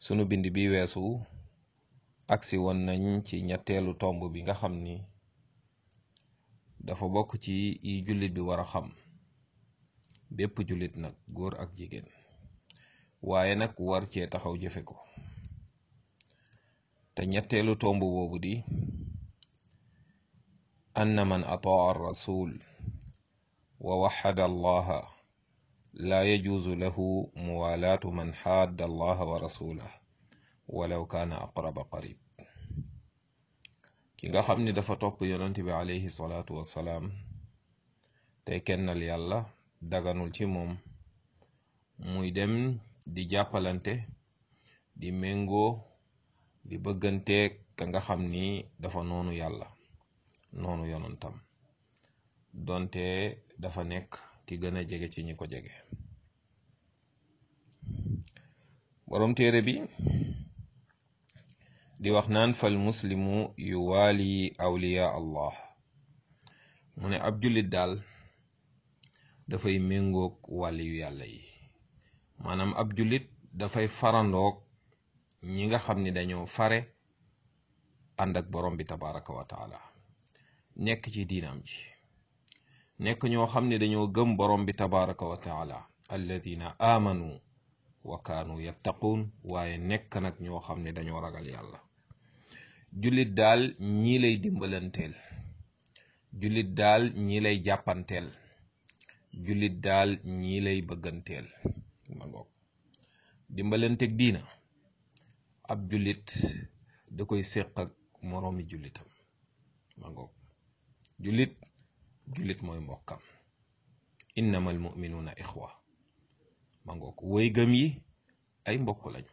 sunu bind bi weesu agsi woon nañ ci ñetteelu tomb bi nga xam ni dafa bokk ci yi jullit bi war a xam bépp jullit nag góor ak jigéen waaye nag war cee taxaw jëfe ko te ñetteelu tomb boobu di anna man ataa ar rasul wa waxada allaha laa yajuuzu lahu muwalaatu man xaadda allaha wa rasulah walaw kaana aqraba qarib ki nga xam ni dafa topp yonent bi alayhi salaatu wassalaam tey kennal yàlla daganul ci moom muy dem di jàppalante di méngoo di bëgganteeg ka nga xam ni dafa noonu yàlla noonu yonantam donte dafa nekk ki gën a jege ci ñi ko jege boroom téere bi di wax naan fal muslimu yuwaali awliya allah mu ne ab jullit daal dafay méngoog wàlli yu yàlla yi maanaam ab jullit dafay farandoog ñi nga xam ni dañoo fare ànd ak borom bi tabaraka wa taala nekk ci diinam ji nekk ñoo xam ne dañoo gëm borom bi tabaraka wa taala alladina amanu wa kaanu yattaquun waaye nekk nag ñoo xam ne dañoo ragal yàlla jullit daal ñii lay dimbalanteel jullit daal ñii lay jàppanteel jullit daal ñii lay bëgganteel ma ngoog dimbalanteeg diina ab jullit da koy séq ak moroomi jullitam ma ngoog jullit jullit mooy mbokkam innamal muminuuna ixwa ma ngoog woy gëm yi ay mbokk lañu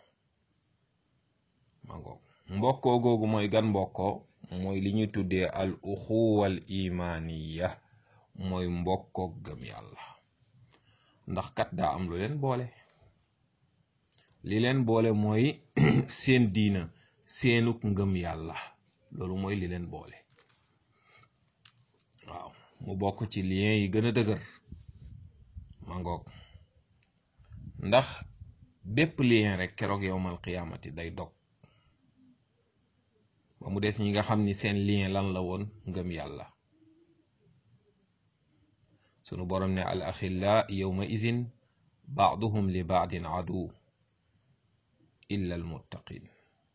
ma ngoog mbokkoo googu mooy gan mbokkoo mooy li ñuy tuddee al uxuwal imaniya mooy mbokkoog gëm yàlla ndax kat daa am lu leen boole li leen boole mooy seen diina seenuk ngëm yàlla loolu mooy li leen boole waaw mu bokk ci lien yi gën a dëgër ma ngoog ndax bépp lien rek keroog yowmal qiyaamati day dog ba mu des ñi nga xam ni seen lien lan la woon ngëm yàlla sunu borom ne al axilla yowma izin baaduhum li baadin adu illa al muttaqin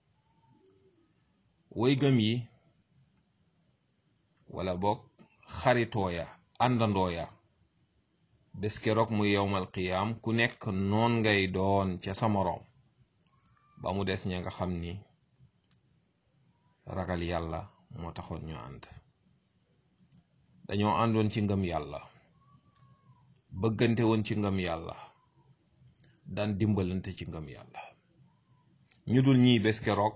woy gëm yi wala boog xaritoo ya àndandoo ya bés keroog muy yowmal qiyaam ku nekk noon ngay doon ca sa moroom ba mu des ña nga xam ni ragal yàlla moo taxoon ñu ànd dañoo àndoon ci ngëm yàlla bëggante woon ci ngëm yàlla daan dimbalante ci ngëm yàlla ñu dul ñiy bés keroog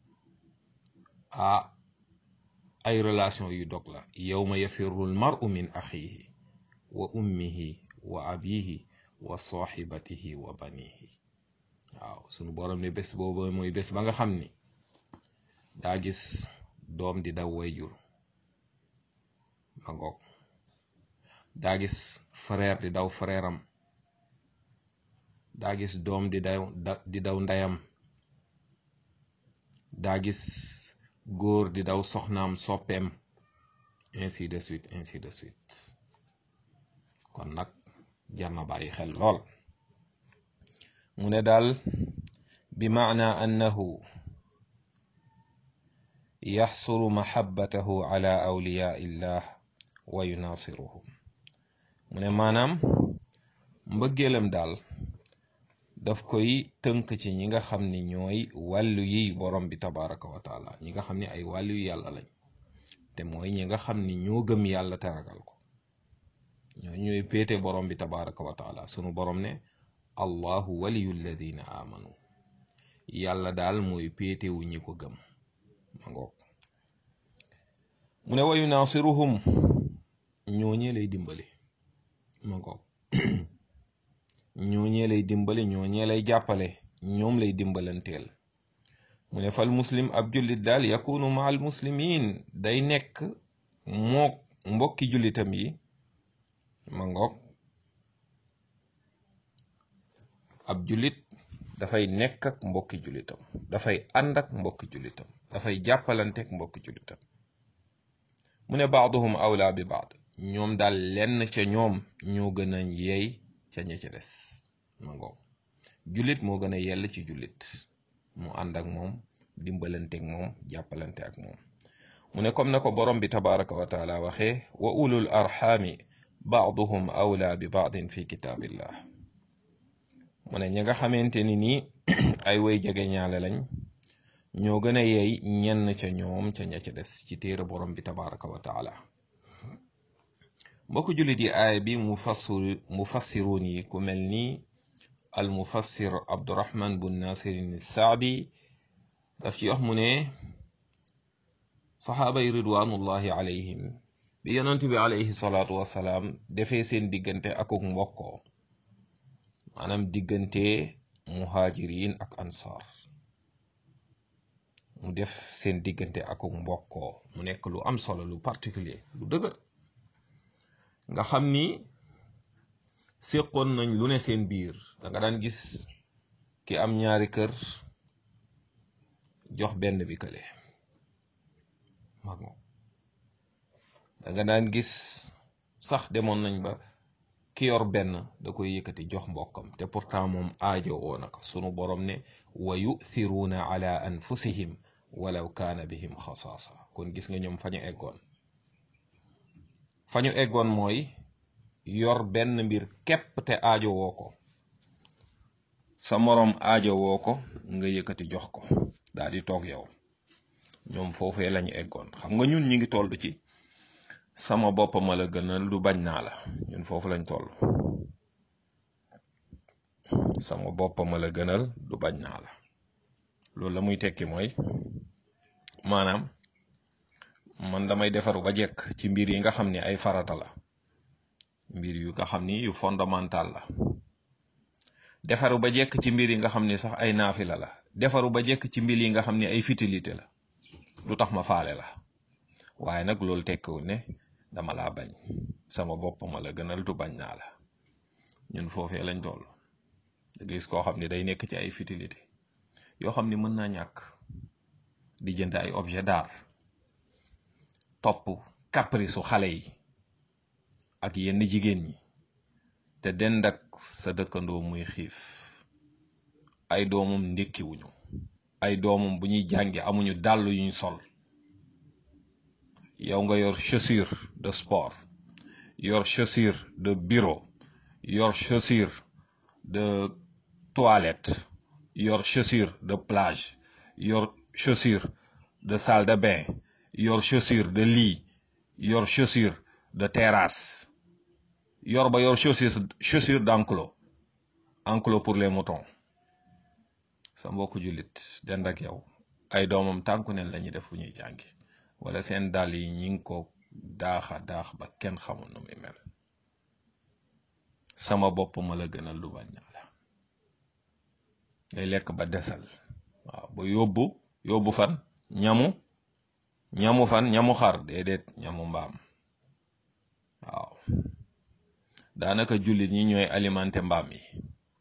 ah ay relation yu dog la yawma yafirru al mar'u min axihi wa ummihi wa abihi wa sahibatihi wa banihi waaw sunu borom ne bés boobu mooy bés ba nga xam ni daa gis doom di daw wayjur ma ngoog daa gis frère di daw frère am daa gis doom di daw di daw ndeyam daa gis góor di daw soxnaam soppeem ainsi de suite ainsi de suite kon nag jar na bàyyi xel lool mu ne daal bi maana annahu yaxsuru mahabbatahu ala awliyaa illah wa yunaasiruhum mu ne maanaam mbëggeelam daal daf koy tënk ci ñi nga xam ni ñooy wàllu yi borom bi tabaraka wa taala ñi nga xam ni ay wàllu yu yàlla lañ te mooy ñi nga xam ni ñoo gëm yàlla te ragal ko ñoo ñooy péete borom bi tabaraka wa taala sunu borom ne allahu waliyu alladina amanu yàlla daal mooy péetewu ñi ko gëm ma ngoog mu ne wa yunaasiruhum ñooñee lay dimbali ma ngoog ñooñee lay dimbali ñooñee lay jàppale ñoom lay dimbalanteel mu ne fal muslim ab jullit daal yakunu ma al muslimin day nekk mook mbokki jullitam yi ma ngoog ab jullit dafay nekk ak mbokki jullitam dafay ànd ak mbokki jullitam dafay jàppalante ak mbokki jullitam mu ne baaduhum awla bi baad ñoom daal lenn ca ñoom ñoo gën a yeey ca ña ca des ma ngoom jullit moo gën a yell ci jullit mu ànd ak moom dimbalante ak moom jàppalante ak moom mu ne comme na ko borom bi tabaraka wa taala waxee wa ulul arxaami baaduhum awla bi baadin fi kitaabillah mu ne ñi nga xamante ni nii ay way jege ñaale lañ ñoo gën a yeey ñenn ca ñoom ca ña ca des ci téere borom bi tabaraka wa taala mbokk jullit yi aaya bi mu fassir mu fassiruun yi ku mel ni al mufassir abdurahman bun nasirin saadi daf ci wax mu ne saxaaba yi ridwanullahi alayhim bi yonent bi alayhi salaatu wasalaam defee seen diggante akuk mbokkoo maanaam diggante muhajirin ak ansar mu def seen diggante akuk mbokkoo mu nekk lu am solo lu particulier lu dëgër nga xam ni séqoon nañ lu ne seen biir da nga daan gis ki am ñaari kër jox benn bi kële mag moom da nga daan gis sax demoon nañ ba ki yor benn da koy yëkkati jox mbokkam te pourtant moom aajo woo na ko sunu borom ne wa yuthiruuna ala anfusihim walaw kaana bihim xasaasa kon gis nga ñoom fa ñu eggoon fa ñu eggoon mooy yor benn mbir képp te aajo woo ko sa moroom aajo woo ko nga yëkkati jox ko daal di toog yow ñoom foofee lañu eggoon xam nga ñun ñi ngi toll ci sama bopp ma la gënal du bañ naa la ñun foofu lañ toll sama bopp ma la gënal du bañ naa la loolu la muy tekki mooy maanaam man damay defaru ba jekk ci mbir yi nga xam ni ay farata la mbir yu nga xam ni yu fondamental la defaru ba jekk ci mbir yi nga xam ni sax ay naafila la defaru ba jekk ci mbir yi nga xam ni ay futilité la lu tax ma faale la waaye nag loolu tekkiwul ne dama laa bañ sama bopp ma la gënal du bañ naa la ñun foofee lañ toll da gis koo xam ni day nekk ci ay futilité yoo xam ni mën naa ñàkk di jënd ay objet d'art topp caprice su xale yi ak yenn jigéen ñi te dend ak sa dëkkandoo muy xiif ay doomam ndékkiwuñu ay doomam bu ñuy jàngi amuñu dàll yuñ sol yow nga yor chaussure de sport yor chaussure de bureau yor chaussure de toilette yor chaussure de plage yor chaussure de salle de bain yor chaussure de lit yor chaussure de terrasse yor ba yor chaussure chaussure d'enclos enclos pour les moutons sa mbokku jullit dend ak yow ay doomam tànku neen la ñuy def fu ñuy jàngi wala seen dàll yi ñi ngi ko daaxa daax ba kenn xamul nu muy mel sama bopp ma la gënal du bañ la ngay lekk ba desal waaw ba yóbbu yóbbu fan ñamu ñamu fan ñamu xar déedéet ñamu mbaam waaw daanaka jullit ñi ñooy alimenté mbaam yi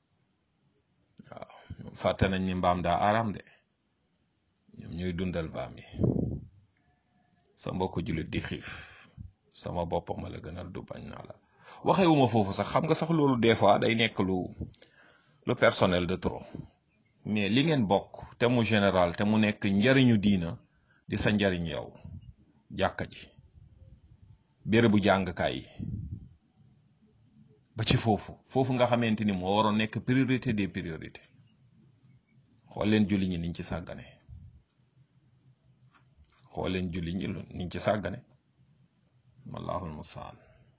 waaw fàtte nañ ni mbaam daa aram de ñoom ñuy dundal mbaam yi sa mbokk jullit di xiif sama bopp ma la gënal du bañ naa la waxewuma foofu sax xam nga sax loolu des fois day nekk lu lu personnel de trop mais li ngeen bokk te mu général te mu nekk njariñu diina di sa njariñ yow jàkka ji bérébu jàngkaay yi ba ci foofu foofu nga xamante ni moo waroon nekk priorité des priorités xool leen julli ñi niñ ci sàggane xool leen julli ñi niñ ci sàggane wallahul mustaan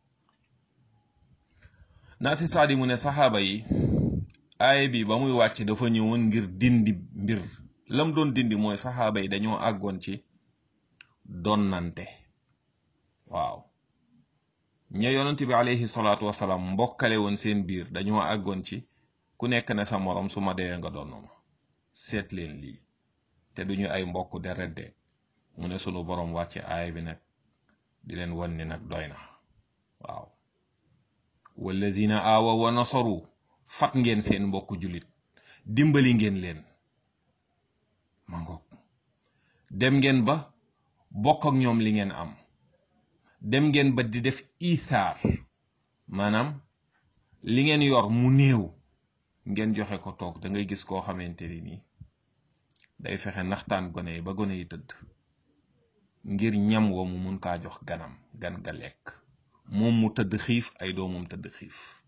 naa si saadi mu ne saxaaba yi aaya bi ba muy wàcc dafa ñëwoon ngir dindi mbir lam doon dindi mooy saxaaba yi dañoo àggoon ci donnante waaw ña yonent bi alayhi salaatu wasalaam mbokkale woon seen biir dañoo àggoon ci ku nekk ne sa morom su ma dee nga donn ma seet leen lii te duñu ay mbokk deret de mu ne sunu borom wàcce aaya bi nag di leen wan ni nag doy na waaw wallazina aawa wa nasaru fat ngeen seen mbokk julit dimbali ngeen leen ma ngoog dem ngeen ba bokk ak ñoom li ngeen am dem ngeen ba di def isaar maanaam li ngeen yor mu néew ngeen joxe ko toog da ngay gis koo xamante ni nii day fexe naxtaan gone yi ba gone yi tëdd ngir ñam wa mu mun kaa jox ganam gan ga lekk moom mu tëdd xiif ay doomam tëdd xiif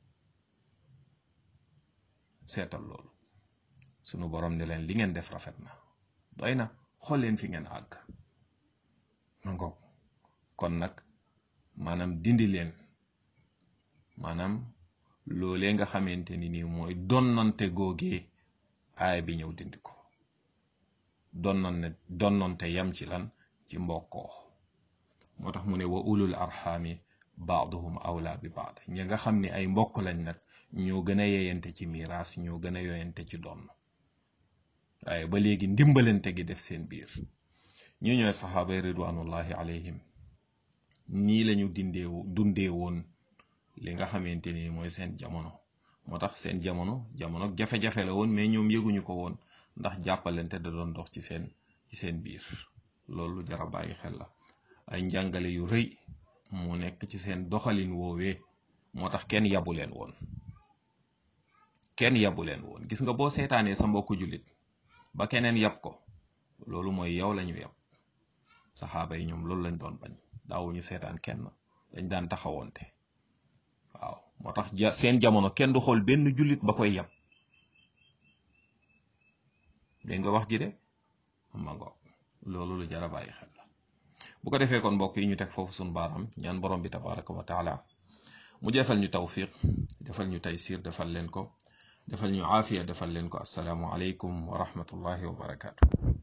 seetal loolu sunu borom ne leen li ngeen def rafet na doy na xool leen fi ngeen àgg ma ngoog kon nag maanaam dindi leen maanaam loolee nga xamante ni nii mooy donnante googee aaya bi ñëw dindi ko donnante donnante yam ci lan ci mbokkoo moo tax mu ne wa ulul arxaami baaduhum awla bi baad ñi nga xam ni ay mbokk lañ nag ñoo gën a yeyante ci miraas ñoo gën a yoyante ci donn waaye ba léegi ndimbalante gi def seen biir ñu ñooy saxaaba ridwanullahi alayhim nii lañu dindee dundee woon li nga xamante ni mooy seen jamono moo tax seen jamono jamono jafe-jafe la woon mais ñoom yëguñu ko woon ndax jàppalante da doon dox ci seen ci seen biir loolu jara bàyyi xel la ay njàngale yu rëy mu nekk ci seen doxalin woowee moo tax kenn yabu leen woon kenn yabu leen woon gis nga boo seetaanee sa mbokku jullit ba keneen yab ko loolu mooy yow lañu yab saxaaba yi ñoom loolu lañ doon bañ daawuñu seetaan kenn dañ daan taxawoonte waaw moo tax ja seen jamono kenn du xool benn jullit ba koy yab dégg nga wax ji de ma ngoog loolu lu jar a bàyyi xel la bu ko defee kon mbokk yi ñu teg foofu suñu baaraam ñaan borom bi tabaraka wa taala mu defal ñu tawfiq defal ñu taysir defal leen ko defal ñu aafiya defal leen ko asalaamu aleykum wa rahmatullahi wa barakaatu